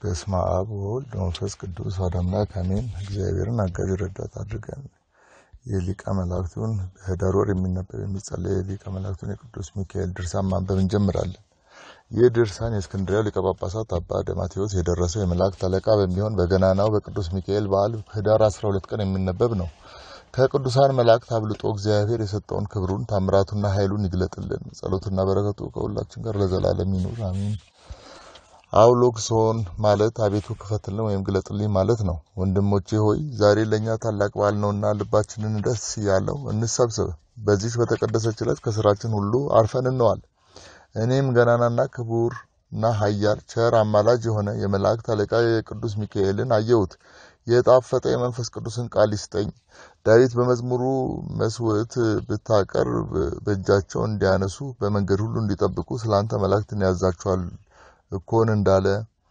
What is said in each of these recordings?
በስመ አብ ወወልድ ወመንፈስ ቅዱስ አሐዱ አምላክ አሜን። እግዚአብሔርን አጋዥ ረዳት አድርገን የሊቀ መላእክቱን በኅዳር ወር የሚነበብ የሚጸለይ የሊቀ መላእክቱን የቅዱስ ሚካኤል ድርሳን ማንበብ እንጀምራለን። ይህ ድርሳን የእስክንድርያ ሊቀ ጳጳሳት አባ ደማቴዎስ የደረሰው የመላእክት አለቃ በሚሆን በገናናው በቅዱስ ሚካኤል በዓል ኅዳር 12 ቀን የሚነበብ ነው። ከቅዱሳን መላእክት አብልጦ እግዚአብሔር የሰጠውን ክብሩን ታምራቱና ኃይሉን ይግለጥልን። ጸሎትና በረከቱ ከሁላችን ጋር ለዘላለም ይኑር አሜን። አውሎክሶን ማለት አቤቱ ክፈትልን ወይም ግለጥልኝ ማለት ነው። ወንድሞቼ ሆይ ዛሬ ለእኛ ታላቅ በዓል ነውና ልባችንን ደስ ያለው እንሰብስብ። በዚች በተቀደሰች ዕለት ከስራችን ሁሉ አርፈን እንዋል። እኔም ገናናና ክቡርና ኃያል ቸር አማላጅ የሆነ የመላእክት አለቃ የቅዱስ ሚካኤልን አየሁት። የጣፈጠ የመንፈስ ቅዱስን ቃል ይስጠኝ። ዳዊት በመዝሙሩ መስዋዕት ብታቀርብ በእጃቸው እንዲያነሱ በመንገድ ሁሉ እንዲጠብቁ ስላንተ መላእክትን ያዛቸዋል እኮን እንዳለ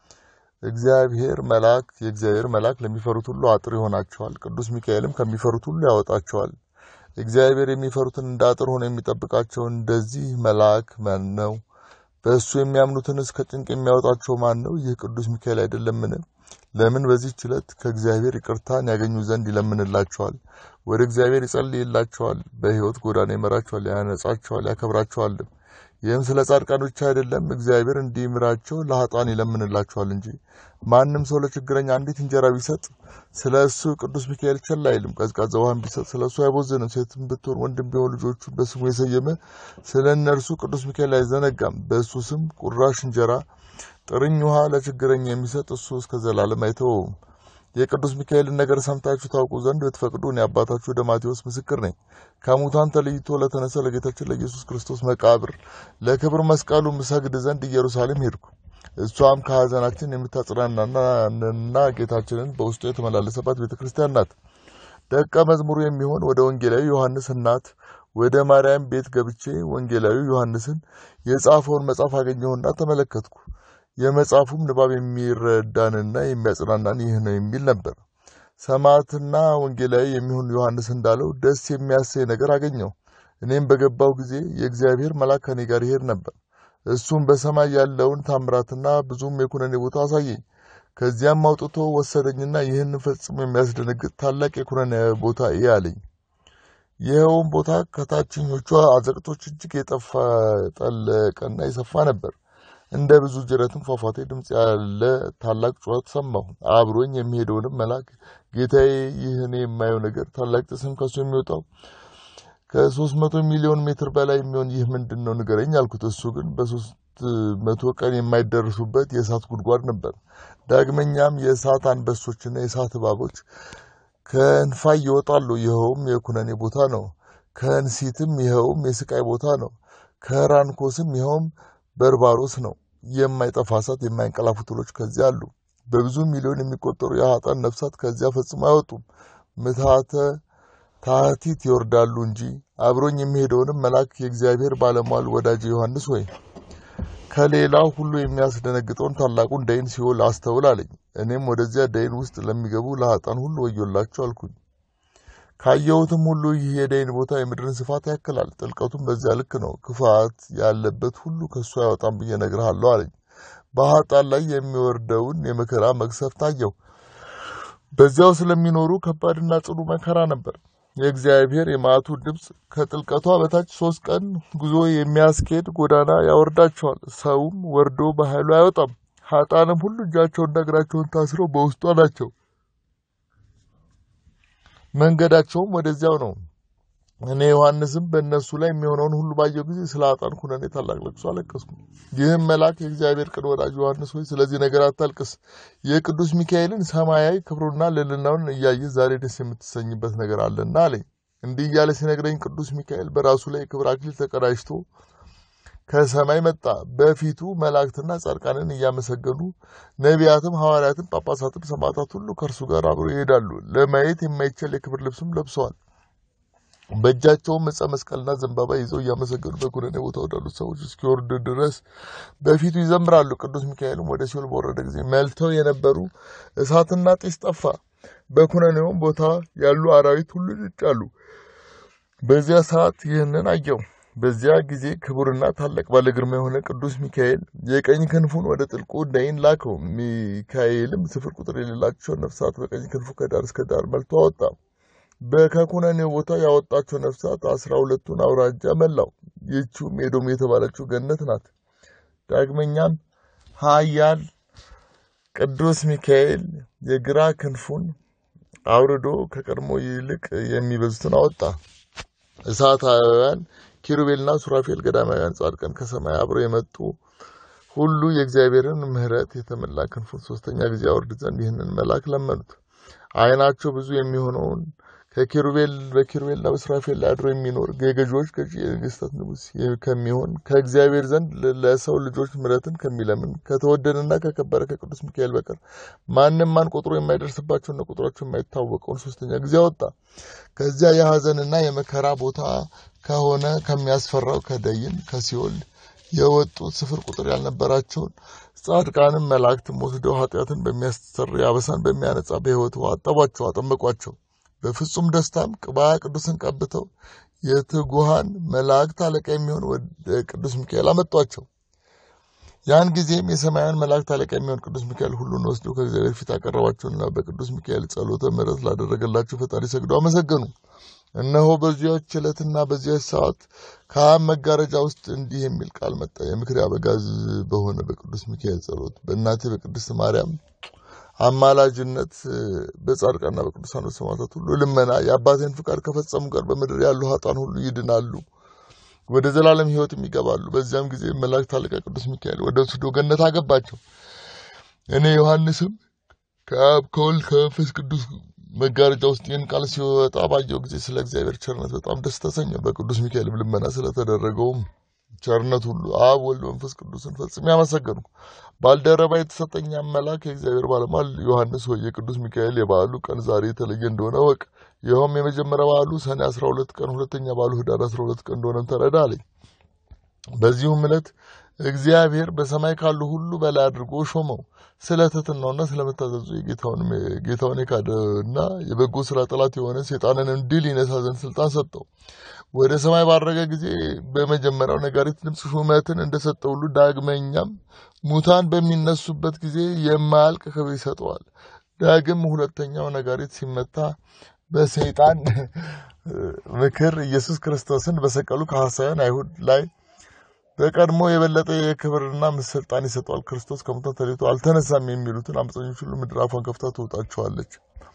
እግዚአብሔር መልአክ የእግዚአብሔር መልአክ ለሚፈሩት ሁሉ አጥር ይሆናቸዋል። ቅዱስ ሚካኤልም ከሚፈሩት ሁሉ ያወጣቸዋል። እግዚአብሔር የሚፈሩትን እንደ አጥር ሆኖ የሚጠብቃቸው እንደዚህ መልአክ ማን ነው? በእሱ የሚያምኑትንስ ከጭንቅ የሚያወጣቸው ማን ነው? ይህ ቅዱስ ሚካኤል አይደለምን? ለምን በዚህች ዕለት ከእግዚአብሔር ይቅርታን ያገኙ ዘንድ ይለምንላቸዋል። ወደ እግዚአብሔር ይጸልይላቸዋል። በሕይወት ጎዳና ይመራቸዋል፣ ያነጻቸዋል፣ ያከብራቸዋልም። ይህም ስለ ጻድቃን ብቻ አይደለም፣ እግዚአብሔር እንዲምራቸው ለኃጥአን ይለምንላቸዋል እንጂ። ማንም ሰው ለችግረኛ አንዲት እንጀራ ቢሰጥ ስለ እሱ ቅዱስ ሚካኤል ቸል አይልም። ቀዝቃዛ ውሃን ቢሰጥ ስለ እሱ አይቦዝንም። ሴትም ብትሆን ወንድም ቢሆን ልጆቹን በስሙ የሰየመ ስለ እነርሱ ቅዱስ ሚካኤል አይዘነጋም። በእሱ ስም ቁራሽ እንጀራ፣ ጥርኝ ውሃ ለችግረኛ የሚሰጥ እሱ እስከ ዘላለም አይተወውም። የቅዱስ ሚካኤልን ነገር ሰምታችሁ ታውቁ ዘንድ ብትፈቅዱ እኔ አባታችሁ ደማቴዎስ ምስክር ነኝ። ከሙታን ተለይቶ ለተነሳ ለጌታችን ለኢየሱስ ክርስቶስ መቃብር ለክብር መስቀሉ ምሰግድ ዘንድ ኢየሩሳሌም ሄድኩ። እሷም ከሐዘናችን የምታጽናናና ጌታችንን በውስጡ የተመላለሰባት ቤተ ክርስቲያን ናት። ደቀ መዝሙሩ የሚሆን ወደ ወንጌላዊ ዮሐንስ እናት ወደ ማርያም ቤት ገብቼ ወንጌላዊ ዮሐንስን የጻፈውን መጽሐፍ አገኘሁና ተመለከትኩ። የመጽሐፉም ንባብ የሚረዳንና የሚያጽናናን ይህ ነው የሚል ነበር። ሰማዕትና ወንጌላዊ የሚሆን ዮሐንስ እንዳለው ደስ የሚያሰኝ ነገር አገኘው። እኔም በገባው ጊዜ የእግዚአብሔር መልአክ ከኔ ጋር ይሄድ ነበር። እሱም በሰማይ ያለውን ታምራትና ብዙም የኩነኔ ቦታ አሳየኝ። ከዚያም አውጥቶ ወሰደኝና ይህን ፈጽሞ የሚያስደነግጥ ታላቅ የኩነኔ ቦታ እይ አለኝ። ይኸውም ቦታ ከታችኞቿ አዘቅቶች እጅግ የጠፋ ጠለቀና የሰፋ ነበር። እንደ ብዙ ጅረትም ፏፏቴ ድምፅ ያለ ታላቅ ጩኸት ሰማሁ። አብሮኝ የሚሄደውንም መልአክ ጌታዬ፣ ይህ እኔ የማየው ነገር ታላቅ ጢስም ከሱ የሚወጣው ከሶስት መቶ ሚሊዮን ሜትር በላይ የሚሆን ይህ ምንድን ነው ንገረኝ አልኩት። እሱ ግን በሶስት መቶ ቀን የማይደርሱበት የእሳት ጉድጓድ ነበር። ዳግመኛም የእሳት አንበሶችና የእሳት እባቦች ከእንፋይ ይወጣሉ። ይኸውም የኩነኔ ቦታ ነው። ከእንሲትም ይኸውም የስቃይ ቦታ ነው። ከራንኮስም ይኸውም በርባሮስ ነው። የማይጠፋ እሳት፣ የማይንቀላፉ ትሎች ከዚያ አሉ። በብዙ ሚሊዮን የሚቆጠሩ የኃጥአን ነፍሳት ከዚያ ፈጽሞ አይወጡም። ምትሃተ ታህቲት ይወርዳሉ እንጂ። አብሮኝ የሚሄደውንም መልአክ የእግዚአብሔር ባለሟል ወዳጅ ዮሐንስ ወይ ከሌላው ሁሉ የሚያስደነግጠውን ታላቁን ደይን ሲኦል አስተውል አለኝ። እኔም ወደዚያ ደይን ውስጥ ለሚገቡ ለኃጥአን ሁሉ ወዮላቸው አልኩኝ። ካየሁትም ሁሉ ይህ የደይን ቦታ የምድርን ስፋት ያክላል። ጥልቀቱም በዚያ ልክ ነው። ክፋት ያለበት ሁሉ ከእሱ አይወጣም ብዬ እነግርሃለሁ አለኝ። በኃጥአን ላይ የሚወርደውን የመከራ መቅሰፍት አየሁ። በዚያው ስለሚኖሩ ከባድና ጽኑ መከራ ነበር። የእግዚአብሔር የመዓቱ ድምፅ ከጥልቀቷ በታች ሶስት ቀን ጉዞ የሚያስኬድ ጎዳና ያወርዳቸዋል። ሰውም ወርዶ በኃይሉ አይወጣም። ኃጥአንም ሁሉ እጃቸውንና እግራቸውን ታስረው በውስጧ ናቸው። መንገዳቸውም ወደዚያው ነው። እኔ ዮሐንስም በእነሱ ላይ የሚሆነውን ሁሉ ባየው ጊዜ ስለ ኃጥአን ኩነኔ ታላቅ ለቅሶ አለቀስኩ። ይህም መልአክ የእግዚአብሔር ቅን ወዳጅ ዮሐንስ ሆይ ስለዚህ ነገር አታልቅስ፣ የቅዱስ ሚካኤልን ሰማያዊ ክብሩና ልዕልናውን እያየህ ዛሬ ደስ የምትሰኝበት ነገር አለና አለኝ። እንዲህ እያለ ሲነግረኝ ቅዱስ ሚካኤል በራሱ ላይ የክብር አክሊል ተቀዳጅቶ ከሰማይ መጣ። በፊቱ መላእክትና ጻድቃንን እያመሰገኑ ነቢያትም፣ ሐዋርያትም፣ ጳጳሳትም፣ ሰማዕታት ሁሉ ከእርሱ ጋር አብረው ይሄዳሉ። ለማየት የማይቻል የክብር ልብስም ለብሰዋል። በእጃቸውም ዕፀ መስቀልና ዘንባባ ይዘው እያመሰገኑ በኩነኔ ቦታ ወዳሉት ሰዎች እስኪወርድ ድረስ በፊቱ ይዘምራሉ። ቅዱስ ሚካኤልም ወደ ሲኦል በወረደ ጊዜ መልተው የነበሩ እሳትና ጢስ ጠፋ። በኩነኔውም ቦታ ያሉ አራዊት ሁሉ ይጫሉ። በዚያ ሰዓት ይህንን አየው። በዚያ ጊዜ ክቡርና ታላቅ ባለ ግርማ የሆነ ቅዱስ ሚካኤል የቀኝ ክንፉን ወደ ጥልቁ ደይን ላከው። ሚካኤልም ስፍር ቁጥር የሌላቸው ነፍሳት በቀኝ ክንፉ ከዳር እስከ ዳር መልቶ አወጣ። በከኩነኔው ቦታ ያወጣቸው ነፍሳት አስራ ሁለቱን አውራጃ መላው። ይህችውም ኤዶም የተባለችው ገነት ናት። ዳግመኛም ኃያል ቅዱስ ሚካኤል የግራ ክንፉን አውርዶ ከቀድሞ ይልቅ የሚበዙትን አወጣ። እሳታውያን ኪሩቤልና ሱራፌል ገዳማውያን ጻድቃን ከሰማይ አብረው የመጡ ሁሉ የእግዚአብሔርን ምሕረት የተመላ ክንፉን ሶስተኛ ጊዜ አወርድ ዘንድ ይህንን መልአክ ለመኑት። ዓይናቸው ብዙ የሚሆነውን ከኪሩቤል በኪሩቤልና በሱራፌል ላይ አድሮ የሚኖር የገዢዎች ገዢ የነገስታት ንጉሥ ከሚሆን ከእግዚአብሔር ዘንድ ለሰው ልጆች ምሕረትን ከሚለምን ከተወደደና ከከበረ ከቅዱስ ሚካኤል በቀር ማንም ማን ቁጥሩ የማይደርስባቸውና ቁጥራቸው የማይታወቀውን ሶስተኛ ጊዜ አወጣ። ከዚያ የሐዘንና የመከራ ቦታ ከሆነ ከሚያስፈራው ከደይን ከሲኦል የወጡት ስፍር ቁጥር ያልነበራቸውን ጻድቃንም መላእክትም ወስደው ኃጢአትን በሚያስተሰርይ አበሳን በሚያነጻ በሕይወት ውሃ አጠቧቸው፣ አጠመቋቸው። በፍጹም ደስታም ቅባ ቅዱስን ቀብተው የትጉሃን መላእክት አለቃ የሚሆን ወደ ቅዱስ ሚካኤል አመጧቸው። ያን ጊዜም የሰማያን መላእክት አለቃ የሚሆን ቅዱስ ሚካኤል ሁሉን ወስዶ ከእግዚአብሔር ፊት አቀረባቸውና በቅዱስ ሚካኤል ጸሎተ ምሕረት ላደረገላቸው ፈጣሪ ሰግደው አመሰገኑ። እነሆ በዚያች ዕለትና በዚያች ሰዓት ከአብ መጋረጃ ውስጥ እንዲህ የሚል ቃል መጣ። የምክር አበጋዝ በሆነ በቅዱስ ሚካኤል ጸሎት በእናቴ በቅድስት ማርያም አማላጅነት በጻድቃንና በቅዱሳን ሰማዕታት ሁሉ ልመና የአባቴን ፍቃድ ከፈጸሙ ጋር በምድር ያሉ ኃጥአን ሁሉ ይድናሉ፣ ወደ ዘላለም ሕይወትም ይገባሉ። በዚያም ጊዜ መላእክት አለቃ ቅዱስ ሚካኤል ወደ ወስዶ ገነት አገባቸው። እኔ ዮሐንስም ከአብ ከወልድ ከመንፈስ ቅዱስ መጋረጃ ውስጥ ይህን ቃል ሲወጣ ባየው ጊዜ ስለ እግዚአብሔር ቸርነት በጣም ደስ ተሰኘ። በቅዱስ ሚካኤልም ልመና ስለተደረገውም ቸርነት ሁሉ አብ ወልድ መንፈስ ቅዱስን ፈጽሜ ያመሰገንኩ። ባልደረባ የተሰጠኝ መልአክ የእግዚአብሔር ባለሟል ዮሐንስ ሆይ የቅዱስ ሚካኤል የበዓሉ ቀን ዛሬ የተለየ እንደሆነ ወቅ። ይኸውም የመጀመሪያ በዓሉ ሰኔ 12 ቀን፣ ሁለተኛ በዓሉ ህዳር 12 ቀን እንደሆነም ተረዳ አለኝ። በዚሁም ዕለት እግዚአብሔር በሰማይ ካሉ ሁሉ በላይ አድርጎ ሾመው። ስለ ትሕትናውና ስለመታዘዙ ጌታውን የካደና የበጎ ስራ ጠላት የሆነ ሴጣንንም ድል ይነሳ ዘንድ ስልጣን ሰጠው። ወደ ሰማይ ባረገ ጊዜ በመጀመሪያው ነጋሪት ድምፅ ሹመትን እንደሰጠ ሁሉ ዳግመኛም ሙታን በሚነሱበት ጊዜ የማያልቅ ክብር ይሰጠዋል። ዳግም ሁለተኛው ነጋሪት ሲመታ በሰይጣን ምክር ኢየሱስ ክርስቶስን በሰቀሉ ከሐሳውያን አይሁድ ላይ በቀድሞ የበለጠ የክብርና ስልጣን ይሰጠዋል። ክርስቶስ ከሙታን ተለይቶ አልተነሳም የሚሉትን አመፀኞች ሁሉ ምድር አፏን ከፍታ ትውጣቸዋለች።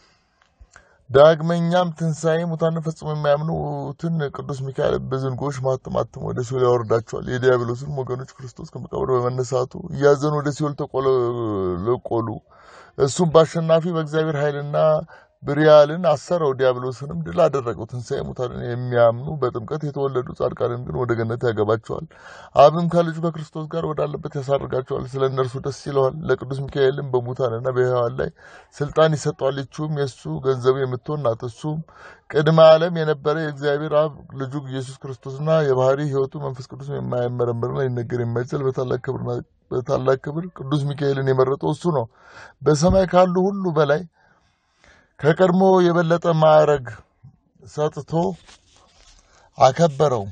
ዳግመኛም ትንሣኤ ሙታንን ፈጽሞ የማያምኑትን ቅዱስ ሚካኤል በዝንጎች ማተም አትሞ ወደ ሲኦል ያወርዳቸዋል። የዲያብሎስን ወገኖች ክርስቶስ ከመቃብር በመነሳቱ እያዘኑ ወደ ሲኦል ተቆለቆሉ። እሱም በአሸናፊ በእግዚአብሔር ኃይልና ብሪያልን አሰረው፣ ዲያብሎስንም ድል አደረገው። ትንሣኤ ሙታንን የሚያምኑ በጥምቀት የተወለዱ ጻድቃንን ግን ወደ ገነት ያገባቸዋል። አብም ከልጁ ከክርስቶስ ጋር ወዳለበት ያሳርጋቸዋል። ስለ እነርሱ ደስ ይለዋል። ለቅዱስ ሚካኤልም በሙታንና በሕያዋን ላይ ስልጣን ይሰጠዋል። ይችውም የእሱ ገንዘቡ የምትሆን ናት። እሱም ቅድመ ዓለም የነበረ የእግዚአብሔር አብ ልጁ ኢየሱስ ክርስቶስና የባህሪ ሕይወቱ መንፈስ ቅዱስ የማይመረመርና ሊነገር የማይችል በታላቅ ክብርና በታላቅ ክብር ቅዱስ ሚካኤልን የመረጠው እሱ ነው። በሰማይ ካሉ ሁሉ በላይ ከቀድሞ የበለጠ ማዕረግ ሰጥቶ አከበረው።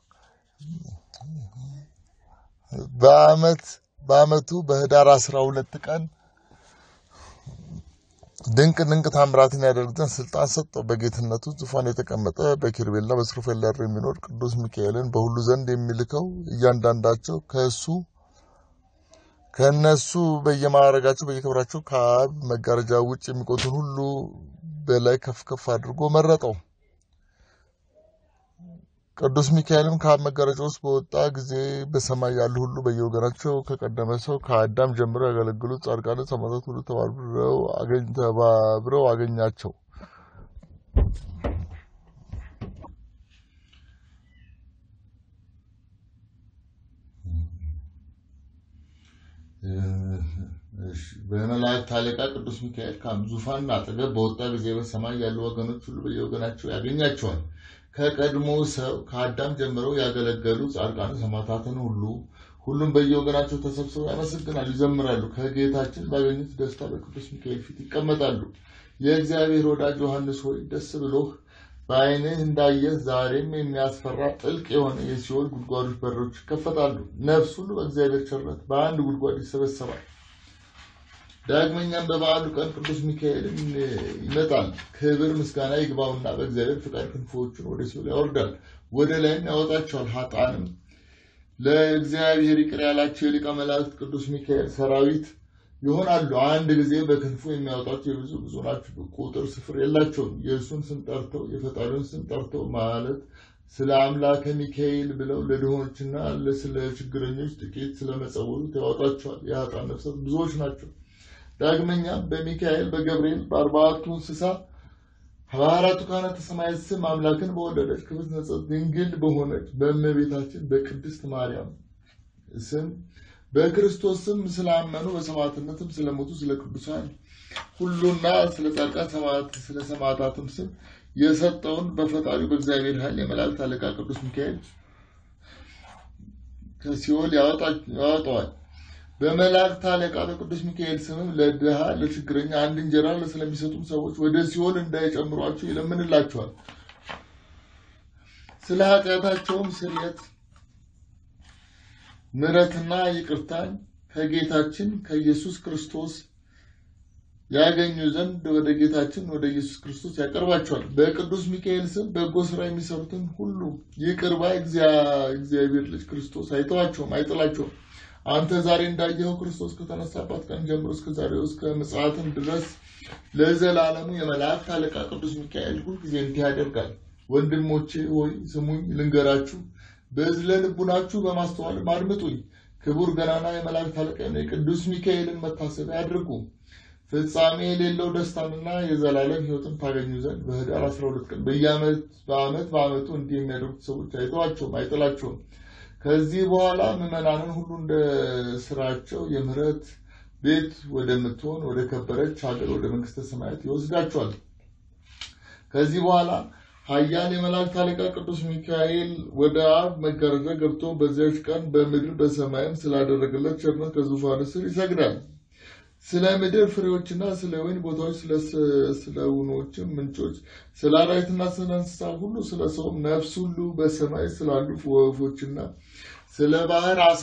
በዓመት በዓመቱ በህዳር አስራ ሁለት ቀን ድንቅ ድንቅ ታምራትን ያደርግ ዘንድ ስልጣን ሰጠው። በጌትነቱ ዙፋን የተቀመጠ በኪሩቤልና በሱራፌል ላይ የሚኖር ቅዱስ ሚካኤልን በሁሉ ዘንድ የሚልከው እያንዳንዳቸው ከእሱ ከእነሱ በየማዕረጋቸው በየክብራቸው ከአብ መጋረጃ ውጭ የሚቆቱን ሁሉ በላይ ከፍ ከፍ አድርጎ መረጠው። ቅዱስ ሚካኤልም ከአብ መጋረጃ ውስጥ በወጣ ጊዜ በሰማይ ያሉ ሁሉ በየወገናቸው ከቀደመ ሰው ከአዳም ጀምሮ ያገለግሉት ጻድቃን ሰማዕታት ሁሉ ተባብረው አገኛቸው። በመላእክት አለቃ ቅዱስ ሚካኤል ዙፋን አጠገብ በወጣ ጊዜ በሰማይ ያሉ ወገኖች ሁሉ በየወገናቸው ያገኛቸዋል። ከቀድሞ ሰው ከአዳም ጀምረው ያገለገሉ ጻድቃን ሰማዕታትን ሁሉ ሁሉም በየወገናቸው ተሰብስበው ያመሰግናሉ፣ ይዘምራሉ። ከጌታችን ባገኙት ደስታ በቅዱስ ሚካኤል ፊት ይቀመጣሉ። የእግዚአብሔር ወዳጅ ዮሐንስ ሆይ ደስ ብሎህ በዓይንህ እንዳየህ ዛሬም የሚያስፈራ ጥልቅ የሆነ የሲኦል ጉድጓዶች በሮች ይከፈታሉ። ነፍስ ሁሉ በእግዚአብሔር ቸርነት በአንድ ጉድጓድ ይሰበሰባል። ዳግመኛም በበዓሉ ቀን ቅዱስ ሚካኤልን ይመጣል። ክብር ምስጋና ይግባውና በእግዚአብሔር ፍቃድ ክንፎቹን ወደ ሲኦል ያወርዳል፣ ወደ ላይም ያወጣቸዋል። ሀጣንም ለእግዚአብሔር ይቅር ያላቸው የሊቀ መላእክት ቅዱስ ሚካኤል ሰራዊት ይሆናሉ። አንድ ጊዜ በክንፉ የሚያወጣቸው የብዙ ብዙ ናቸው፣ ቁጥር ስፍር የላቸውም። የእሱን ስም ጠርተው የፈጣሪውን ስም ጠርተው ማለት ስለ አምላከ ሚካኤል ብለው ለድሆችና ስለ ችግረኞች ጥቂት ስለመጸወቱት ያወጣቸዋል። የሀጣን ነፍሳት ብዙዎች ናቸው። ዳግመኛም በሚካኤል በገብርኤል በአርባዕቱ እንስሳ በአራቱ ካህናተ ሰማያት ስም አምላክን በወለደች ክብርት ንጽሕት ድንግል በሆነች በእመቤታችን በቅድስት ማርያም ስም በክርስቶስ ስም ስላመኑ በሰማዕትነትም ስለሞቱ ስለ ቅዱሳን ሁሉና ስለ ጻድቃን ስለ ሰማዕታትም ስም የሰጠውን በፈጣሪው በእግዚአብሔር ኃይል የመላእክት አለቃ ቅዱስ ሚካኤል ከሲኦል ያወጣዋል። በመላእክት አለቃ በቅዱስ ሚካኤል ስምም ለድሃ ለችግረኛ አንድ እንጀራ ስለሚሰጡም ሰዎች ወደ ሲኦል እንዳይጨምሯቸው ይለምንላቸዋል። ስለ ኃጢአታቸውም ስርየት ምሕረትና ይቅርታን ከጌታችን ከኢየሱስ ክርስቶስ ያገኙ ዘንድ ወደ ጌታችን ወደ ኢየሱስ ክርስቶስ ያቀርባቸዋል። በቅዱስ ሚካኤል ስም በጎ ስራ የሚሰሩትን ሁሉ ይቅር ባይ እግዚአብሔር ልጅ ክርስቶስ አይተዋቸውም፣ አይጥላቸውም። አንተ ዛሬ እንዳየኸው ክርስቶስ ከተነሳባት ቀን ጀምሮ እስከ ዛሬው እስከ ምጽአትም ድረስ ለዘላለሙ የመላእክት አለቃ ቅዱስ ሚካኤል ሁልጊዜ እንዲህ ያደርጋል። ወንድሞቼ ሆይ ስሙኝ ልንገራችሁ፣ በዝለ ልቡናችሁ በማስተዋልም አድምጡኝ። ክቡር ገናና የመላእክት አለቃ የቅዱስ ሚካኤልን መታሰቢያ አድርጉ። ፍጻሜ የሌለው ደስታንና የዘላለም ሕይወትን ታገኙ ዘንድ በኅዳር 12 ቀን በየዓመት በዓመት በዓመቱ እንዲህ የሚያደርጉት ሰዎች አይተዋቸውም፣ አይጥላቸውም። ከዚህ በኋላ ምዕመናንን ሁሉ እንደ ስራቸው የምህረት ቤት ወደምትሆን ወደ ከበረች ሀገር ወደ መንግስተ ሰማያት ይወስዳቸዋል። ከዚህ በኋላ ኃያል የመላእክት አለቃ ቅዱስ ሚካኤል ወደ አብ መጋረጃ ገብቶ በዚያች ቀን በምድር በሰማይም ስላደረገለት ቸርነት ከዙፋኑ ስር ይሰግዳል። ስለ ምድር ፍሬዎችና ስለ ወይን ቦታዎች፣ ስለ ውኖችም ምንጮች፣ ስለ አራዊትና ስለ እንስሳ ሁሉ፣ ስለ ሰውም ነፍስ ሁሉ በሰማይ ስላሉ ወፎችና ስለ ባህር አሳ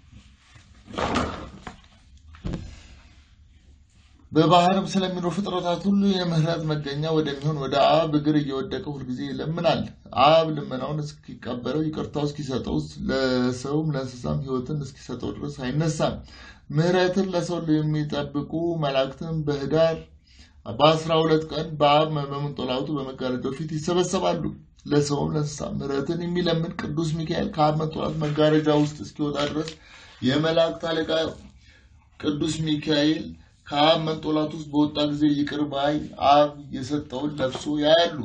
በባህርም ስለሚኖሩ ፍጥረታት ሁሉ የምህረት መገኛ ወደሚሆን ወደ አብ እግር እየወደቀ ሁልጊዜ ይለምናል። አብ ልመናውን እስኪቀበለው ይቅርታው እስኪሰጠው ለሰውም ለእንስሳም ሕይወትን እስኪሰጠው ድረስ አይነሳም። ምህረትን ለሰው የሚጠብቁ መላእክትን በኅዳር በአስራ ሁለት ቀን በአብ በመንጦላቱ በመጋረጃው ፊት ይሰበሰባሉ። ለሰውም ለእንስሳ ምህረትን የሚለምን ቅዱስ ሚካኤል ከአብ መንጦላቱ መጋረጃ ውስጥ እስኪወጣ ድረስ የመላእክት አለቃ ቅዱስ ሚካኤል ከአብ መንጦላቱ ውስጥ በወጣ ጊዜ ይቅር ባይ አብ የሰጠውን ለብሶ ያያሉ።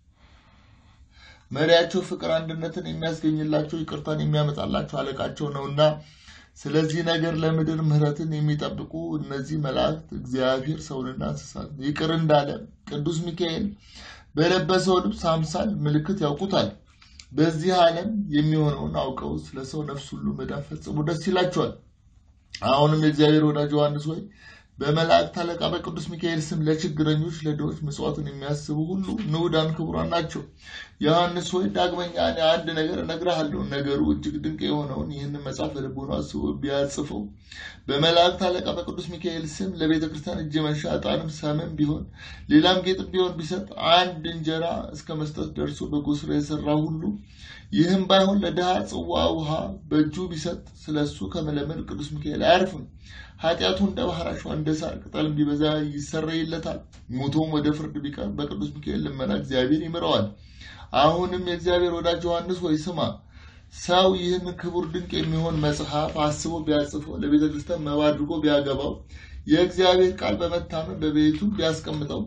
መሪያቸው ፍቅር አንድነትን የሚያስገኝላቸው ይቅርታን የሚያመጣላቸው አለቃቸው ነውና ስለዚህ ነገር ለምድር ምሕረትን የሚጠብቁ እነዚህ መላእክት እግዚአብሔር ሰውንና እንስሳት ይቅር እንዳለ ቅዱስ ሚካኤል በለበሰው ልብስ አምሳል ምልክት ያውቁታል። በዚህ ዓለም የሚሆነውን አውቀው ስለ ሰው ነፍስ ሁሉ መዳን ፈጽሞ ደስ ይላቸዋል። አሁንም የእግዚአብሔር ወዳጅ ዮሐንስ ሆይ በመላእክት አለቃ በቅዱስ ሚካኤል ስም ለችግረኞች፣ ለድሆች ምጽዋትን የሚያስቡ ሁሉ ንዑዳን ክቡራን ናቸው። ዮሐንስ ሆይ ዳግመኛ እኔ አንድ ነገር እነግርሃለሁ። ነገሩ እጅግ ድንቅ የሆነውን ይህንን መጽሐፍ በልቦናው አስቦ ቢያጽፈው በመላእክት አለቃ በቅዱስ ሚካኤል ስም ለቤተ ክርስቲያን እጅ መንሻ ዕጣንም ሰምም ቢሆን ሌላም ጌጥም ቢሆን ቢሰጥ አንድ እንጀራ እስከ መስጠት ደርሶ በጎ ስራ የሰራ ሁሉ ይህም ባይሆን ለድሃ ጽዋ ውሃ በእጁ ቢሰጥ ስለ እሱ ከመለመን ቅዱስ ሚካኤል አያርፍም። ኃጢአቱ እንደ ባህር አሸዋ እንደ ሳር ቅጠልም ቢበዛ ይሰረይለታል። ሞቶም ወደ ፍርድ ቢቀርብ በቅዱስ ሚካኤል ልመና እግዚአብሔር ይምረዋል። አሁንም የእግዚአብሔር ወዳጅ ዮሐንስ ሆይ ስማ። ሰው ይህን ክቡር ድንቅ የሚሆን መጽሐፍ አስቦ ቢያጽፈው ለቤተ ክርስቲያን መባ አድርጎ ቢያገባው የእግዚአብሔር ቃል በመታመን በቤቱ ቢያስቀምጠው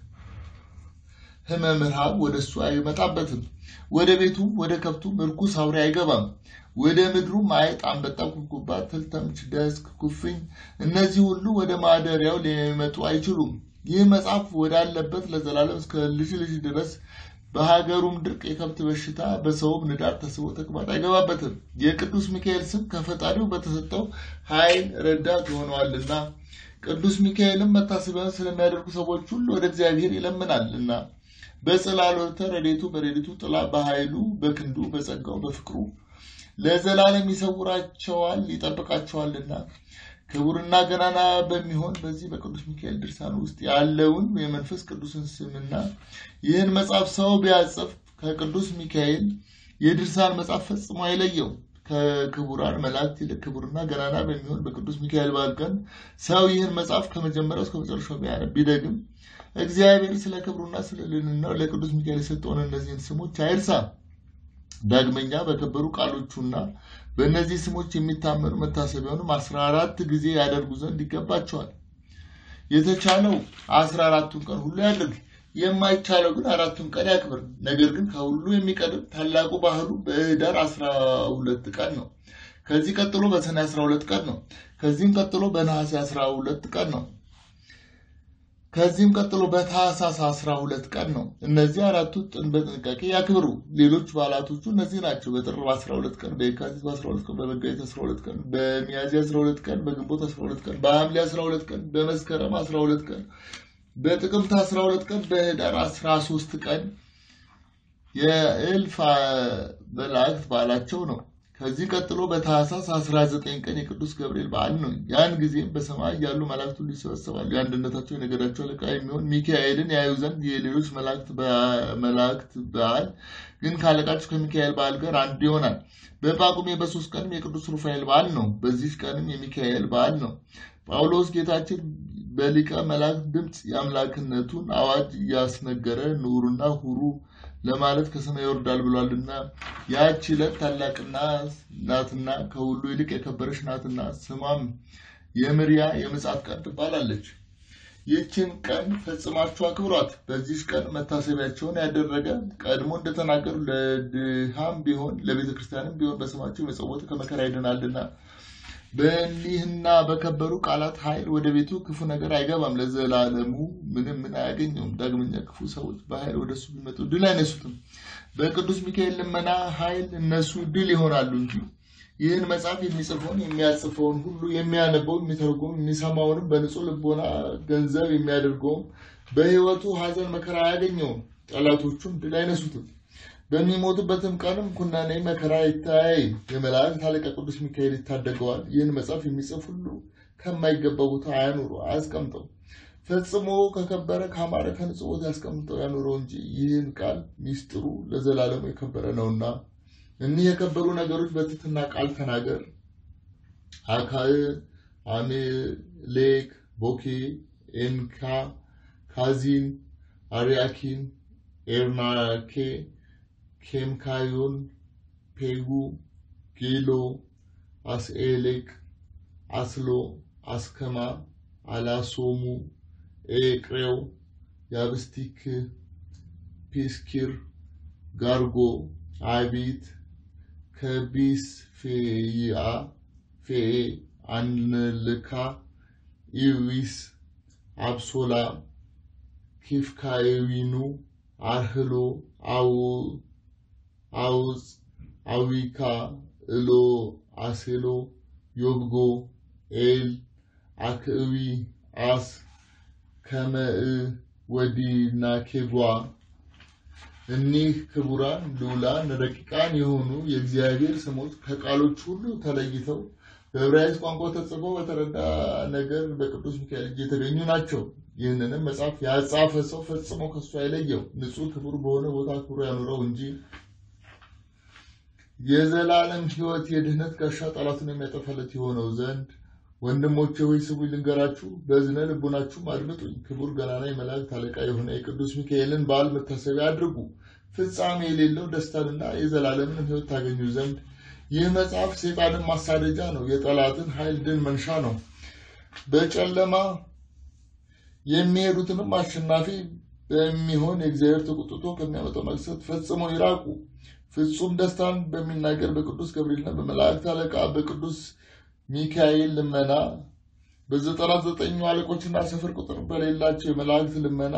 ሕመም ረሃብ ወደ እሱ አይመጣበትም። ወደ ቤቱ ወደ ከብቱ ርኩስ አውሬ አይገባም። ወደ ምድሩም አይጥ፣ አንበጣ፣ ኩብኩባ፣ ትል፣ ተምች፣ ደስክ፣ ኩፍኝ እነዚህ ሁሉ ወደ ማደሪያው ሊመጡ አይችሉም። ይህ መጽሐፍ ወዳለበት ለዘላለም እስከ ልጅ ልጅ ድረስ በሀገሩም ድርቅ፣ የከብት በሽታ፣ በሰውም ንዳድ ተስቦ ተቅማጥ አይገባበትም። የቅዱስ ሚካኤል ስም ከፈጣሪው በተሰጠው ኃይል ረዳት ይሆነዋልና ቅዱስ ሚካኤልም መታሰቢያን ስለሚያደርጉ ሰዎች ሁሉ ወደ እግዚአብሔር ይለምናልና በጽላሎተ ረድኤቱ በረድኤቱ ጥላ በኃይሉ በክንዱ በጸጋው በፍቅሩ ለዘላለም ይሰውራቸዋል ይጠብቃቸዋልና ክቡርና ገናና በሚሆን በዚህ በቅዱስ ሚካኤል ድርሳን ውስጥ ያለውን የመንፈስ ቅዱስን ስምና ይህን መጽሐፍ ሰው ቢያጽፍ ከቅዱስ ሚካኤል የድርሳን መጽሐፍ ፈጽሞ አይለየው። ከክቡራን መላእክት ይልቅ ክቡርና ገናና በሚሆን በቅዱስ ሚካኤል በዓል ቀን ሰው ይህን መጽሐፍ ከመጀመሪያው እስከ መጨረሻው ቢያነብ ቢደግም እግዚአብሔር ስለ ክብሩና ስለ ልዕልናው ለቅዱስ ሚካኤል የሰጠውን እነዚህን ስሞች አይርሳ። ዳግመኛ በከበሩ ቃሎቹና በእነዚህ ስሞች የሚታመኑ መታሰቢያውንም አስራ አራት ጊዜ ያደርጉ ዘንድ ይገባቸዋል። የተቻለው አስራ አራቱን ቀን ሁሉ ያድርግ፣ የማይቻለው ግን አራቱን ቀን ያክብር። ነገር ግን ከሁሉ የሚቀድም ታላቁ ባህሉ በኅዳር አስራ ሁለት ቀን ነው። ከዚህ ቀጥሎ በሰኔ አስራ ሁለት ቀን ነው። ከዚህም ቀጥሎ በነሐሴ አስራ ሁለት ቀን ነው። ከዚህም ቀጥሎ በታህሳስ አስራ ሁለት ቀን ነው። እነዚህ አራቱ ጥን በጥንቃቄ ያክብሩ። ሌሎች በዓላቶቹ እነዚህ ናቸው። በጥር አስራ ሁለት ቀን፣ በየካቲት አስራ ሁለት ቀን፣ በመጋቢት አስራ ሁለት ቀን፣ በሚያዝያ አስራ ሁለት ቀን፣ በግንቦት አስራ ሁለት ቀን፣ በሐምሌ አስራ ሁለት ቀን፣ በመስከረም አስራ ሁለት ቀን፣ በጥቅምት አስራ ሁለት ቀን፣ በኅዳር አስራ ሶስት ቀን የእልፍ መላእክት በዓላቸው ነው። ከዚህ ቀጥሎ በታህሳስ 19 ቀን የቅዱስ ገብርኤል በዓል ነው። ያን ጊዜም በሰማይ ያሉ መላእክት ሁሉ ይሰበሰባሉ። የአንድነታቸው የነገዳቸው አለቃ የሚሆን ሚካኤልን ያዩ ዘንድ የሌሎች መላእክት በዓል ግን ካለቃቸው ከሚካኤል በዓል ጋር አንድ ይሆናል። በጳጉሜ በሶስት ቀንም የቅዱስ ሩፋኤል በዓል ነው። በዚህ ቀንም የሚካኤል በዓል ነው። ጳውሎስ ጌታችን በሊቀ መላእክት ድምፅ የአምላክነቱን አዋጅ እያስነገረ ኑሩና ሁሩ ለማለት ከሰማይ ይወርዳል ብሏልና ያቺ ዕለት ታላቅና ናትና ከሁሉ ይልቅ የከበረች ናትና ስሟም የምሪያ የምጽአት ቀን ትባላለች። ይህችን ቀን ፈጽማችሁ አክብሯት። በዚህ ቀን መታሰቢያቸውን ያደረገ ቀድሞ እንደተናገሩ ለድሃም ቢሆን ለቤተ ክርስቲያንም ቢሆን በስማቸው የመጸወተ ከመከራ ይድናልና በእኒህና በከበሩ ቃላት ኃይል ወደ ቤቱ ክፉ ነገር አይገባም፣ ለዘላለሙ ምንም ምን አያገኘውም። ዳግመኛ ክፉ ሰዎች በኃይል ወደ እሱ ቢመጡ ድል አይነሱትም። በቅዱስ ሚካኤል ልመና ኃይል እነሱ ድል ይሆናሉ እንጂ ይህን መጽሐፍ የሚጽፈውን የሚያጽፈውን ሁሉ የሚያነበው የሚተረጎም የሚሰማውንም በንጹሕ ልቦና ገንዘብ የሚያደርገውም በሕይወቱ ሐዘን መከራ አያገኘውም። ጠላቶቹም ድል አይነሱትም። በሚሞቱበትም ቀንም ኩናኔ መከራ ይታይ። የመላእክት አለቃ ቅዱስ ሚካኤል ይታደገዋል። ይህን መጽሐፍ የሚጽፍ ሁሉ ከማይገባ ቦታ አያኑሩ፣ አያስቀምጠው። ፈጽሞ ከከበረ ካማረ ከንጹሕ ቦታ ያስቀምጠው ያኑረው እንጂ ይህን ቃል ሚስጥሩ ለዘላለሙ የከበረ ነውና። እኒህ የከበሩ ነገሮች በትሕትና ቃል ተናገር። አካል፣ አሜሌክ፣ ቦኬ፣ ኤንካ፣ ካዚን፣ አርያኪን፣ ኤርናኬ ኬምካዮን፣ ፔጉ፣ ጌሎ፣ አስኤሌቅ፣ አስሎ፣ አስከማ፣ አላሶሙ፣ ኤቅሬው፣ ያብስቲክ፣ ፒስኪር፣ ጋርጎ፣ አቢት፣ ከቢስፌይአ፣ ፌ፣ አንልካ፣ ኢዊስ፣ አብሶላ፣ ኪፍካዊኑ፣ አርህሎ፣ አው አውፅ፣ አዊካ፣ እሎ፣ አሴሎ፣ ዮብጎ፣ ኤል፣ አክእዊ፣ አስ፣ ከመእ፣ ወዲና ኬጓ እኒህ ክቡራን ልዑላን ረቂቃን የሆኑ የእግዚአብሔር ስሞች ከቃሎች ሁሉ ተለይተው በዕብራይስጥ ቋንቋ ተጽፈው በተረዳ ነገር በቅዱስ ሚካኤል እጅ የተገኙ ናቸው። ይህንንም መጽሐፍ ያጻፈ ሰው ፈጽሞ ከሱ አይለየው፣ ንጹሕ ክቡር በሆነ ቦታ ክብሮ ያኑረው እንጂ የዘላለም ሕይወት የድህነት ጋሻ ጠላቱን የሚያጠፋለት የሆነው ዘንድ ወንድሞቼ ሆይ ስሙኝ ልንገራችሁ፣ በዝነ ልቡናችሁም አድምጡኝ። ክቡር ገናና የመላእክት አለቃ የሆነ የቅዱስ ሚካኤልን በዓል መታሰቢያ አድርጉ። ፍጻሜ የሌለው ደስታንና የዘላለምን ሕይወት ታገኙ ዘንድ ይህ መጽሐፍ ሰይጣንን ማሳደጃ ነው፣ የጠላትን ኃይል ድል መንሻ ነው። በጨለማ የሚሄዱትንም አሸናፊ በሚሆን የእግዚአብሔር ተቆጥቶ ከሚያመጣው መቅሰፍት ፈጽመው ይራቁ። ፍጹም ደስታን በሚናገር በቅዱስ ገብርኤልና በመላእክት አለቃ በቅዱስ ሚካኤል ልመና በዘጠና ዘጠኙ አለቆችና ስፍር ቁጥር በሌላቸው የመላእክት ልመና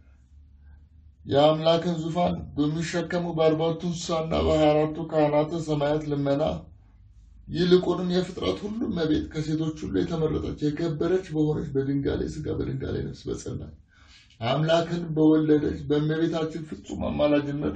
የአምላክን ዙፋን በሚሸከሙ በአርባቱ እንስሳና በሀያ አራቱ ካህናተ ሰማያት ልመና ይልቁንም የፍጥረት ሁሉ እመቤት ከሴቶች ሁሉ የተመረጠች የከበረች በሆነች በድንጋሌ ሥጋ በድንጋሌ ነፍስ በጸናች አምላክን በወለደች በእመቤታችን ፍጹም አማላጅነት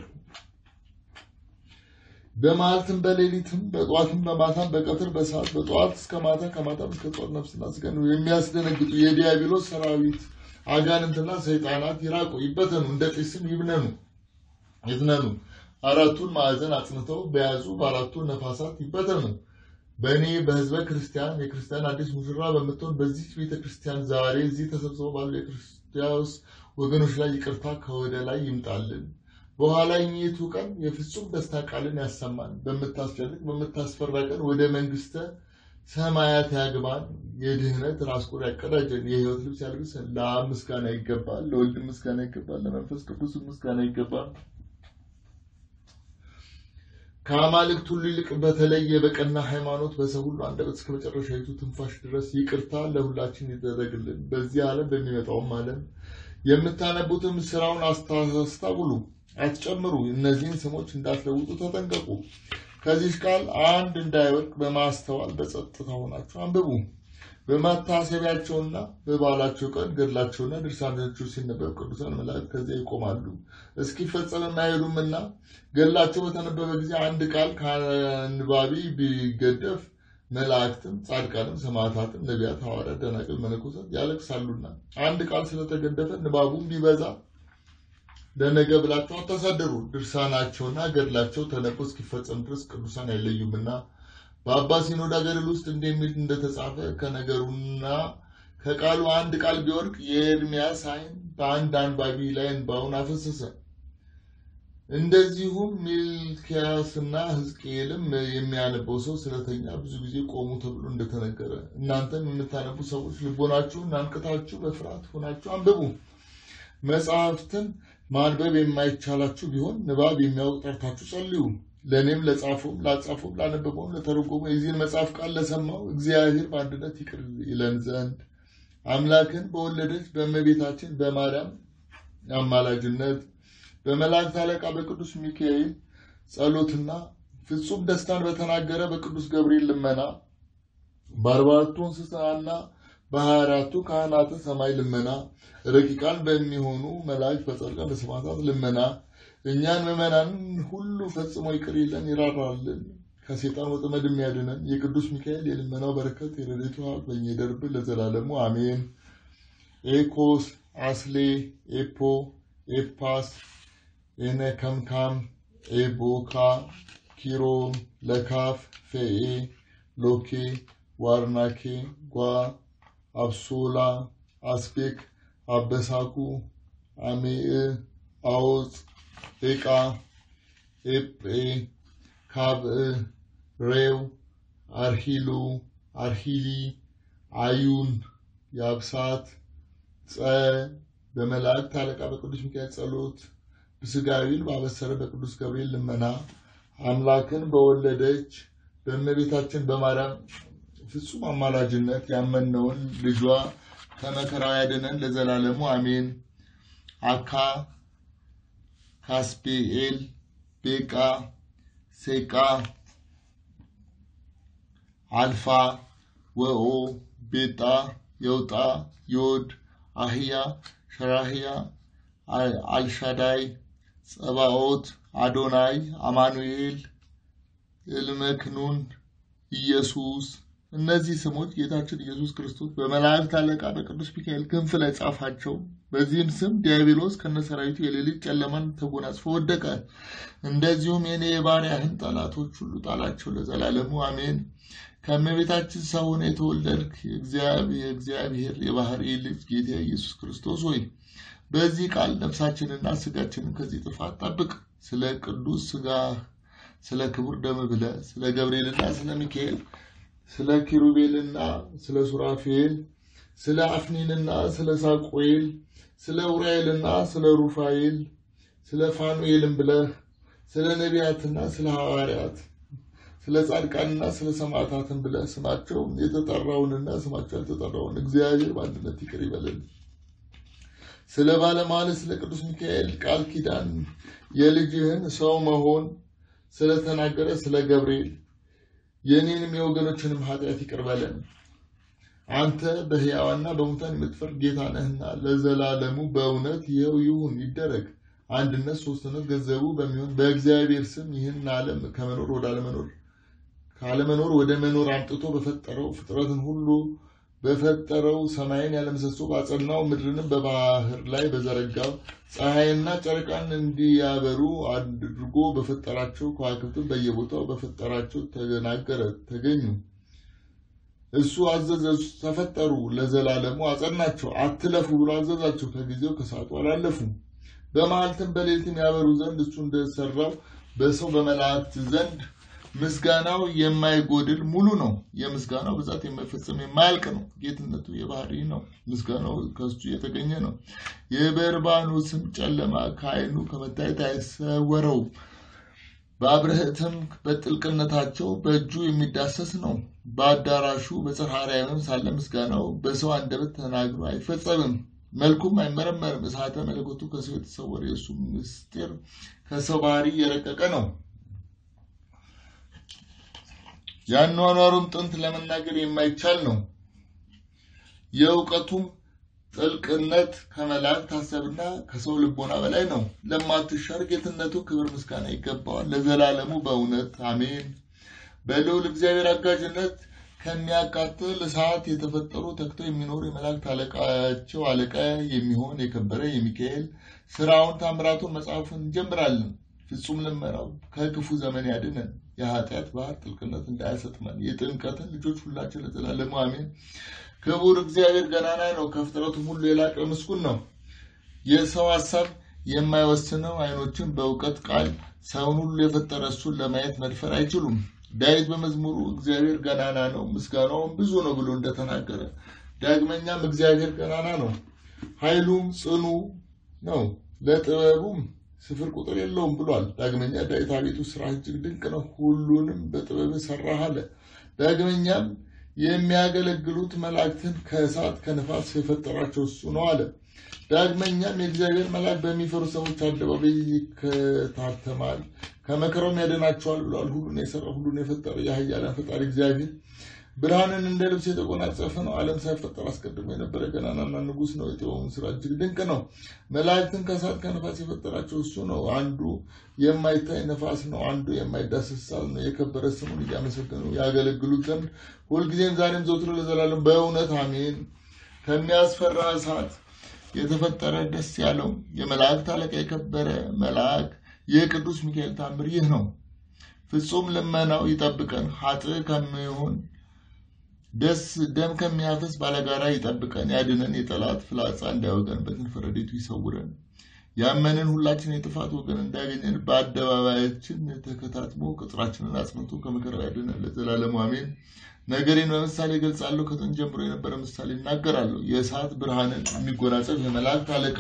በመዓልትም በሌሊትም በጠዋትም በማታም በቀትር በሰዓት በጠዋት እስከ ማታ ከማታም እስከ ጠዋት ነፍስና ስጋን የሚያስደነግጡ የዲያብሎስ ሰራዊት አጋንንትና ሰይጣናት ይራቁ፣ ይበተኑ፣ እንደ ጢስም ይብነኑ ይዝነኑ። አራቱን ማዕዘን አጽንተው በያዙ በአራቱ ነፋሳት ይበተኑ። በእኔ በሕዝበ ክርስቲያን የክርስቲያን አዲስ ሙሽራ በምትሆን በዚህ ቤተ ክርስቲያን ዛሬ እዚህ ተሰብስበው ባሉ የክርስቲያስ ወገኖች ላይ ይቅርታ ከወደ ላይ ይምጣልን። በኋላኛይቱ ቀን የፍጹም ደስታ ቃልን ያሰማን። በምታስጨንቅ በምታስፈራ ቀን ወደ መንግስተ ሰማያት ያግባን። የድህነት ራስ ቁር ያቀዳጀን። የሕይወት ልብስ ያልብሰን። ለአብ ምስጋና ይገባል፣ ለወልድ ምስጋና ይገባል፣ ለመንፈስ ቅዱስ ምስጋና ይገባል። ከአማልክት ሁሉ ይልቅ በተለየ በቀና ሃይማኖት በሰው ሁሉ አንደበት እስከ መጨረሻዊቱ ትንፋሽ ድረስ ይቅርታ ለሁላችን ይደረግልን። በዚህ ዓለም በሚመጣውም ዓለም የምታነቡትም ስራውን አስታውሉ፣ አትጨምሩ። እነዚህን ስሞች እንዳትለውጡ ተጠንቀቁ። ከዚህ ቃል አንድ እንዳይወድቅ በማስተዋል በጸጥታ ሆናችሁ አንብቡ። በመታሰቢያቸውና በበዓላቸው ቀን ገድላቸውና ድርሳናቸው ሲነበብ ቅዱሳን መላእክት ከዚያ ይቆማሉ፣ እስኪፈጸም አይሄዱምና። ገድላቸው በተነበበ ጊዜ አንድ ቃል ከአንባቢ ቢገደፍ መላእክትም፣ ጻድቃንም፣ ሰማዕታትም፣ ነቢያት፣ ሐዋርያት፣ ደናግል፣ መነኮሳት ያለቅሳሉና አንድ ቃል ስለተገደፈ ንባቡም ቢበዛ ለነገ ብላችሁ አታሳደሩ። ድርሳናቸውና ገድላቸው ተነቦ እስኪፈጸም ድረስ ቅዱሳን አይለዩምና በአባ ሲኖዳ ገድል ውስጥ እንደሚል እንደተጻፈ ከነገሩና ከቃሉ አንድ ቃል ቢወድቅ የኤርምያስ ዓይን በአንድ አንባቢ ላይ እንባውን አፈሰሰ። እንደዚሁም ሚልኪያስና ሕዝቅኤልም የሚያነበው ሰው ስለተኛ ብዙ ጊዜ ቆሙ ተብሎ እንደተነገረ እናንተም የምታነቡ ሰዎች ልቦናችሁን አንቅታችሁ በፍርሃት ሆናችሁ አንብቡ። መጽሐፍትን ማንበብ የማይቻላችሁ ቢሆን ንባብ የሚያውቅ ጠርታችሁ ጸልዩ። ለእኔም ለጻፈውም ላጻፈውም ላነበበውም ለተረጎመ የዚህን መጽሐፍ ቃል ለሰማው እግዚአብሔር በአንድነት ይቅር ይለን ዘንድ አምላክን በወለደች በእመቤታችን በማርያም አማላጅነት በመላእክት አለቃ በቅዱስ ሚካኤል ጸሎትና ፍጹም ደስታን በተናገረ በቅዱስ ገብርኤል ልመና በአርባቱ እንስሳና በሀያ አራቱ ካህናተ ሰማይ ልመና ረቂቃን በሚሆኑ መላእክት በጻድቃን በሰማዕታት ልመና እኛን ምዕመናንን ሁሉ ፈጽሞ ይቅር ይለን ይራራልን፣ ከሴጣን ወጥመድ የሚያድነን የቅዱስ ሚካኤል የልመናው በረከት የረድኤቱ ሀብት በእኛ ይደርብን ለዘላለሙ አሜን። ኤኮስ አስሌ ኤፖ ኤፓስ ኤነከምካም ኤቦካ ኪሮም ለካፍ ፌኤ ሎኬ ዋርናኬ ጓ አብሶላ አስቤክ አበሳኩ አሜእ አዎፅ ኤቃ ኤጴ ካብእ ሬው አርሂሉ አርሂሊ አዩን ያብሳት ጸ በመላእክት አለቃ በቅዱስ ሚካኤል ጸሎት ብስጋዊን ባበሰረ በቅዱስ ገብርኤል ልመና አምላክን በወለደች በእመቤታችን በማርያም ፍጹም አማላጅነት ያመነውን ልጇ ከመከራው ያድነን ለዘላለሙ አሜን። አካ ካስፔኤል ቤቃ ሴቃ አልፋ ወኦ ቤጣ የውጣ ዮድ አህያ ሸራህያ አልሻዳይ ጸባኦት አዶናይ አማኑኤል እልመክኑን ኢየሱስ እነዚህ ስሞች ጌታችን ኢየሱስ ክርስቶስ በመላእክት አለቃ በቅዱስ ሚካኤል ክንፍ ላይ ጻፋቸው። በዚህም ስም ዲያብሎስ ከነሰራዊቱ የሌሊት ጨለማን ተጎናጽፎ ወደቀ። እንደዚሁም የኔ የባሪያህን ጠላቶች ሁሉ ጣላቸው ለዘላለሙ አሜን። ከእመቤታችን ሰው ሆነህ የተወለድክ የእግዚአብሔር የባህሪ ልጅ ጌታ ኢየሱስ ክርስቶስ ሆይ በዚህ ቃል ነፍሳችንና ስጋችንን ከዚህ ጥፋት ጠብቅ። ስለ ቅዱስ ስጋ ስለ ክቡር ደም ብለህ ስለ ገብርኤልና ስለ ሚካኤል ስለ ኪሩቤልና ስለ ሱራፌል ስለ አፍኒንና ስለ ሳቆኤል ስለ ኡራኤልና ስለ ሩፋኤል ስለ ፋኑኤልም ብለህ ስለ ነቢያትና ስለ ሐዋርያት ስለ ጻድቃንና ስለ ሰማዕታትን ብለህ ስማቸው የተጠራውንና ስማቸው ያልተጠራውን እግዚአብሔር በአንድነት ይቅር ይበልን። ስለ ባለሟል ስለ ቅዱስ ሚካኤል ቃል ኪዳን የልጅህን ሰው መሆን ስለተናገረ ስለ ገብርኤል የእኔንም የወገኖችንም ኃጢአት ይቅር በለን። አንተ በሕያዋንና በሙታን የምትፈርድ ጌታ ነህና ለዘላለሙ በእውነት ይኸው ይሁን ይደረግ። አንድነት ሶስትነት ገንዘቡ በሚሆን በእግዚአብሔር ስም ይህን ዓለም ከመኖር ወደ አለመኖር ካለመኖር ወደ መኖር አምጥቶ በፈጠረው ፍጥረትን ሁሉ በፈጠረው ሰማይን ያለምሰሶ ባጸናው ምድርንም በባህር ላይ በዘረጋው ፀሐይና ጨረቃን እንዲያበሩ አድርጎ በፈጠራቸው ከዋክብትን በየቦታው በፈጠራቸው ተናገረ ተገኙ። እሱ አዘዘ፣ ተፈጠሩ፣ ለዘላለሙ አጸናቸው። አትለፉ ብሎ አዘዛቸው። ከጊዜው ከሰዓቱ አላለፉም። በመዓልትም በሌሊትም ያበሩ ዘንድ እሱ እንደሰራው በሰው በመላእክት ዘንድ ምስጋናው የማይጎድል ሙሉ ነው። የምስጋናው ብዛት የማይፈጸም የማያልቅ ነው። ጌትነቱ የባህሪ ነው። ምስጋናው ከሱ የተገኘ ነው። የበርባኖስም ጨለማ ከዓይኑ ከመታየት አይሰወረው። በአብርህትም በጥልቅነታቸው በእጁ የሚዳሰስ ነው። በአዳራሹ በጽርሐ አርያምም ሳለ ምስጋናው በሰው አንደበት ተናግሮ አይፈጸምም። መልኩም አይመረመርም። እሳተ መለኮቱ ከሰው የተሰወረ የእሱ ምስጢር ከሰው ባህሪ የረቀቀ ነው። የአኗኗሩም ጥንት ለመናገር የማይቻል ነው። የእውቀቱም ጥልቅነት ከመላእክት ሀሳብና ከሰው ልቦና በላይ ነው። ለማትሻር ጌትነቱ ክብር ምስጋና ይገባዋል ለዘላለሙ በእውነት አሜን። በልዑል እግዚአብሔር አጋዥነት ከሚያቃጥል እሳት የተፈጠሩ ተግተው የሚኖሩ የመላእክት አለቃቸው አለቃ የሚሆን የከበረ የሚካኤል ስራውን ታምራቱን መጽሐፉን እንጀምራለን። ፍጹም ልመናው ከክፉ ዘመን ያድነን። የኃጢአት ባህር ጥልቅነት እንዳያሰጥመን። የጥምቀትን ልጆች ሁላችን ለዘላለሙ አሜን። ክቡር እግዚአብሔር ገናና ነው፣ ከፍጥረቱም ሁሉ የላቀ ምስጉን ነው። የሰው ሀሳብ የማይወስነው አይኖችን በእውቀት ቃል ሰውን ሁሉ የፈጠረ እሱን ለማየት መድፈር አይችሉም። ዳዊት በመዝሙሩ እግዚአብሔር ገናና ነው ምስጋናውም ብዙ ነው ብሎ እንደተናገረ፣ ዳግመኛም እግዚአብሔር ገናና ነው፣ ኃይሉም ጽኑ ነው፣ ለጥበቡም ስፍር ቁጥር የለውም ብሏል። ዳግመኛ ዳዊት አቤቱ ስራ እጅግ ድንቅ ነው፣ ሁሉንም በጥበብ ሰራህ አለ። ዳግመኛም የሚያገለግሉት መላእክትን ከእሳት ከነፋስ የፈጠራቸው እሱ ነው አለ። ዳግመኛም የእግዚአብሔር መልአክ በሚፈሩ ሰዎች አደባባይ ይከታተማል፣ ከመከራውም ያደናቸዋል ብለዋል። ሁሉን የሰራ ሁሉን የፈጠረ የኃያላን ፈጣሪ እግዚአብሔር ብርሃንን እንደ ልብስ የተጎናጸፈ ነው። ዓለም ሳይፈጠር አስቀድሞ የነበረ ገናናና ንጉሥ ነው። የጥበቡን ስራ እጅግ ድንቅ ነው። መላእክትን ከእሳት ከነፋስ የፈጠራቸው እሱ ነው። አንዱ የማይታይ ነፋስ ነው፣ አንዱ የማይዳሰስ እሳት ነው። የከበረ ስሙን እያመሰገኑ ያገለግሉት ዘንድ ሁልጊዜም ዛሬም ዘውትሮ ለዘላለም በእውነት አሜን። ከሚያስፈራ እሳት የተፈጠረ ደስ ያለው የመላእክት አለቃ የከበረ መልአክ የቅዱስ ሚካኤል ታምር ይህ ነው። ፍጹም ልመናው ይጠብቀን። ኃጥእ ከሚሆን ደስ ደም ከሚያፈስ ባለጋራ ይጠብቀን፣ ያድነን። የጠላት ፍላጻ እንዳይወገን በክንፈ ረድኤቱ ይሰውረን። ያመንን ሁላችን የጥፋት ወገን እንዳያገኘን በአደባባያችን ተከታትሞ ቅጥራችንን አጽንቶ ከመከራው ያድነን ለዘላለሙ አሜን። ነገሬን በምሳሌ ገልጻለሁ። ከጥንት ጀምሮ የነበረ ምሳሌ እናገራለሁ። የእሳት ብርሃንን የሚጎናጸፍ የመላእክት አለቃ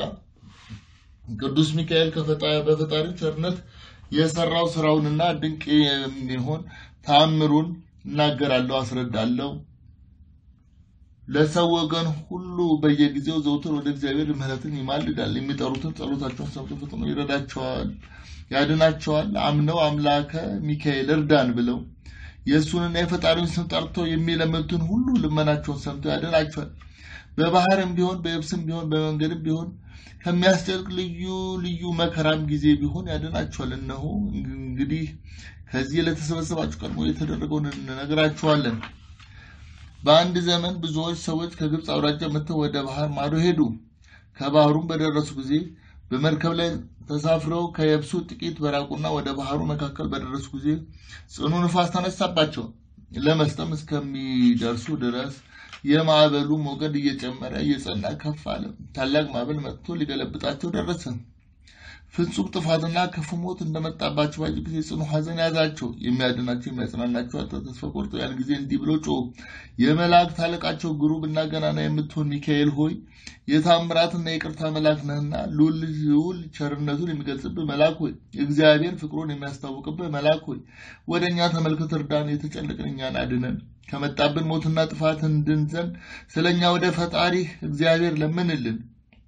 ቅዱስ ሚካኤል በፈጣሪ ቸርነት የሰራው ስራውንና ድንቅ የሚሆን ተአምሩን እናገራለሁ፣ አስረዳለሁ። ለሰው ወገን ሁሉ በየጊዜው ዘውትር ወደ እግዚአብሔር ምሕረትን ይማልዳል። የሚጠሩትን ጸሎታቸውን ሰምቶ ፈጥኖ ይረዳቸዋል፣ ያድናቸዋል። አምነው አምላከ ሚካኤል እርዳን ብለው የእሱንና የፈጣሪውን ስም ጠርተው የሚለምኑትን ሁሉ ልመናቸውን ሰምቶ ያድናቸዋል። በባህርም ቢሆን በየብስም ቢሆን በመንገድም ቢሆን ከሚያስጨንቅ ልዩ ልዩ መከራም ጊዜ ቢሆን ያድናቸዋል። እነሆ እንግዲህ ከዚህ ለተሰበሰባችሁ ቀድሞ የተደረገውን እንነግራችኋለን። በአንድ ዘመን ብዙዎች ሰዎች ከግብፅ አውራጃ መጥተው ወደ ባህር ማዶ ሄዱ። ከባህሩም በደረሱ ጊዜ በመርከብ ላይ ተሳፍረው ከየብሱ ጥቂት በራቁና ወደ ባህሩ መካከል በደረሱ ጊዜ ጽኑ ንፋስ ተነሳባቸው። ለመስጠም እስከሚደርሱ ድረስ የማዕበሉ ሞገድ እየጨመረ እየጸና ከፍ አለ። ታላቅ ማዕበል መጥቶ ሊገለብጣቸው ደረሰ። ፍጹም ጥፋትና ክፉ ሞት እንደመጣባቸው ባዩ ጊዜ ጽኑ ሐዘን ያዛቸው። የሚያድናቸው የሚያጽናናቸው አጥተው ተስፋ ቆርጠው ያን ጊዜ እንዲህ ብሎ ጮሁ። የመላእክት አለቃቸው ግሩምና ገናና የምትሆን ሚካኤል ሆይ የታምራትና የቅርታ መልአክ ነህና ልዑል ቸርነቱን የሚገልጽብህ መልአክ ሆይ እግዚአብሔር ፍቅሩን የሚያስታውቅብህ መልአክ ሆይ ወደ እኛ ተመልከት፣ እርዳን፣ የተጨነቅን እኛን አድነን ከመጣብን ሞትና ጥፋት እንድን ዘንድ ስለ እኛ ወደ ፈጣሪህ እግዚአብሔር ለምንልን።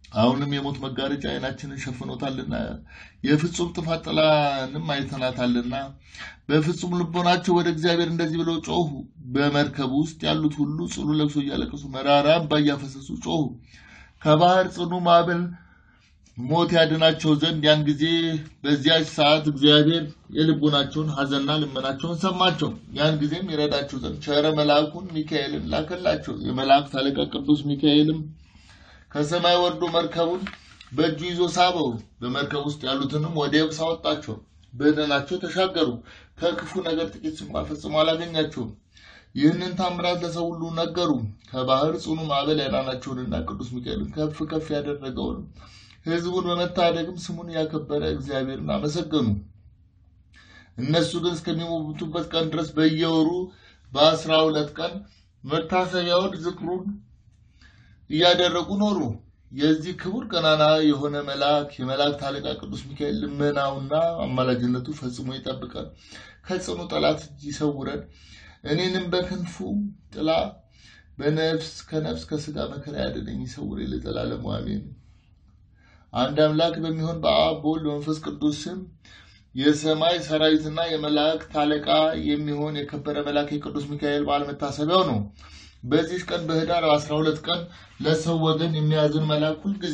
አሁንም የሞት መጋረጃ ዓይናችንን ሸፍኖታልና የፍጹም ጥፋት ጥላንም አይተናታልና በፍጹም ልቦናቸው ወደ እግዚአብሔር እንደዚህ ብለው ጮሁ። በመርከብ ውስጥ ያሉት ሁሉ ጽኑ ለቅሶ እያለቀሱ መራራ እንባ እያፈሰሱ ጮሁ። ከባህር ጽኑ ማዕበል ሞት ያድናቸው ዘንድ ያን ጊዜ በዚያች ሰዓት እግዚአብሔር የልቡናቸውን ሐዘንና ልመናቸውን ሰማቸው። ያን ጊዜም ይረዳቸው ዘንድ ቸረ መልአኩን ሚካኤልን ላከላቸው። የመላእክት አለቃ ቅዱስ ሚካኤልም ከሰማይ ወርዶ መርከቡን በእጁ ይዞ ሳበው። በመርከብ ውስጥ ያሉትንም ወደ የብስ አወጣቸው። በደህናቸው ተሻገሩ። ከክፉ ነገር ጥቂት እንኳ ፈጽሞ አላገኛቸውም። ይህንን ታምራት ለሰው ሁሉ ነገሩ። ከባህር ጽኑ ማዕበል ያዳናቸውንና ቅዱስ ሚካኤልን ከፍ ከፍ ያደረገውን ሕዝቡን በመታደግም ስሙን ያከበረ እግዚአብሔርን አመሰገኑ። እነሱ ግን እስከሚሞቱበት ቀን ድረስ በየወሩ በአስራ ሁለት ቀን መታሰቢያውን ዝክሩን እያደረጉ ኖሩ። የዚህ ክቡር ገናና የሆነ መልአክ የመላእክት አለቃ ቅዱስ ሚካኤል ልመናውና አማላጅነቱ ፈጽሞ ይጠብቀን፣ ከጽኑ ጠላት እጅ ይሰውረን። እኔንም በክንፉ ጥላ በነፍስ ከነፍስ ከስጋ መከራ ያድነኝ ይሰውረኝ ለዘላለሙ አሜን። አንድ አምላክ በሚሆን በአብ በወልድ በመንፈስ ቅዱስ ስም የሰማይ ሰራዊትና የመላእክት አለቃ የሚሆን የከበረ መልአክ የቅዱስ ሚካኤል በዓል መታሰቢያው ነው። በዚህ ቀን በህዳር 12 ቀን ለሰው ወገን የሚያዝን መልአክ ሁልጊዜ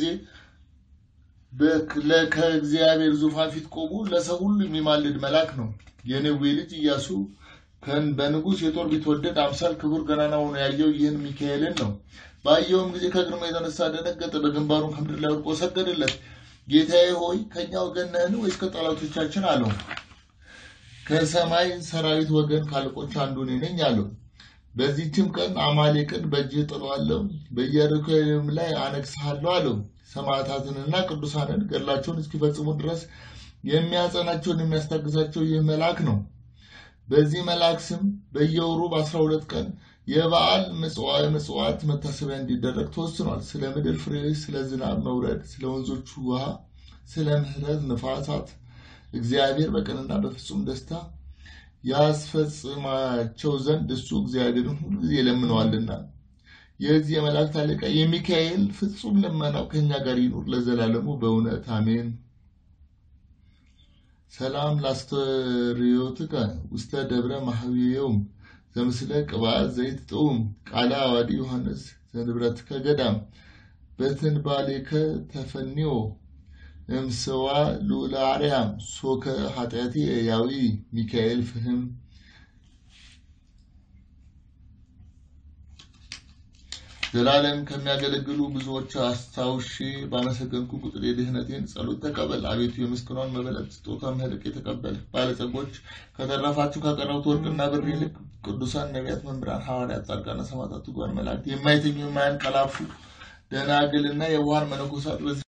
ከእግዚአብሔር ዙፋን ፊት ቆሞ ለሰው ሁሉ የሚማልድ መልአክ ነው። የነዌ ልጅ ኢያሱ በንጉሥ የጦር ቢትወደድ አምሳል ክቡር ገናና ሆኖ ያየው ይህን ሚካኤልን ነው። ባየውም ጊዜ ከግርማ የተነሳ ደነገጠ፣ በግንባሩን ከምድር ላይ ወድቆ ሰገደለት። ጌታዬ ሆይ ከእኛ ወገን ነህን ወይስ ከጠላቶቻችን አለው። ከሰማይ ሰራዊት ወገን ካለቆች አንዱ እኔ ነኝ አለው። በዚህችም ቀን አማሌቅን በእጅህ ጥለዋለሁ፣ በኢየሩሳሌም ላይ አነግሥሃለሁ አለው። ሰማዕታትንና ቅዱሳንን ገድላቸውን እስኪፈጽሙ ድረስ የሚያጸናቸውን የሚያስታግሳቸው ይህ መልአክ ነው። በዚህ መልአክ ስም በየወሩ በአስራ ሁለት ቀን የበዓል ምጽዋት መታሰቢያ እንዲደረግ ተወስኗል። ስለ ምድር ፍሬ፣ ስለ ዝናብ መውረድ፣ ስለ ወንዞቹ ውሃ፣ ስለ ምሕረት ነፋሳት እግዚአብሔር በቀንና በፍጹም ደስታ ያስፈጽማቸው ዘንድ እሱ እግዚአብሔርን ሁሉ ጊዜ ይለምነዋልና። የዚህ የመላእክት አለቃ የሚካኤል ፍጹም ልመናው ከእኛ ጋር ይኑር ለዘላለሙ በእውነት አሜን። ሰላም ላስተርዮትከ ውስተ ደብረ ማህየውም ዘምስለ ቅብአት ዘይት ጥዑም ቃለ አዋዲ ዮሐንስ ዘንብረትከ ገዳም በትንባሌከ ተፈኒዮ እምስዋ ልዑለ አርያም ሶከ ኃጢአቴ ያዊ ሚካኤል ፍህም ዘላለም ከሚያገለግሉ ብዙዎች አስታውሼ ባመሰገንኩ ቁጥር የድህነቴን ጸሎት ተቀበል። አቤቱ የምስክሯን መበለት ስጦታ ምህልቅ የተቀበል ባለጸጎች ከተረፋችሁ ካቀረቡት ወርቅና ብር ይልቅ ቅዱሳን ነቢያት፣ መምህራን፣ ሐዋርያት፣ ጻድቃነ ሰማዕታት፣ ትጉሃን መላእክት የማይተኙ የማያንቀላፉ ደናግልና የዋሃን መነኮሳት